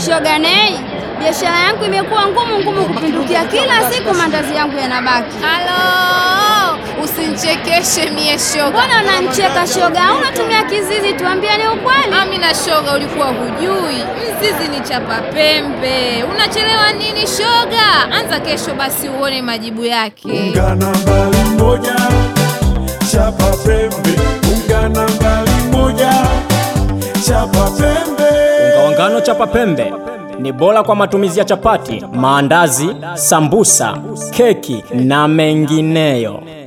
Shoga Nei, biashara yangu imekuwa ngumu ngumu kupindukia, kila siku mandazi yangu yanabaki. Halo, usinichekeshe mie shoga. Mbona unanicheka shoga? Au unatumia kizizi? Tuambie ni ukweli. Amina shoga, ulikuwa hujui mzizi ni chapa pembe. Unachelewa nini shoga? Anza kesho basi uone majibu yake. Ungana mbali moja, chapa pembe. Ungana mbali moja, chapa pembe. Unga wa ngano chapa pembe ni bora kwa matumizi ya chapati, maandazi, sambusa, keki na mengineyo.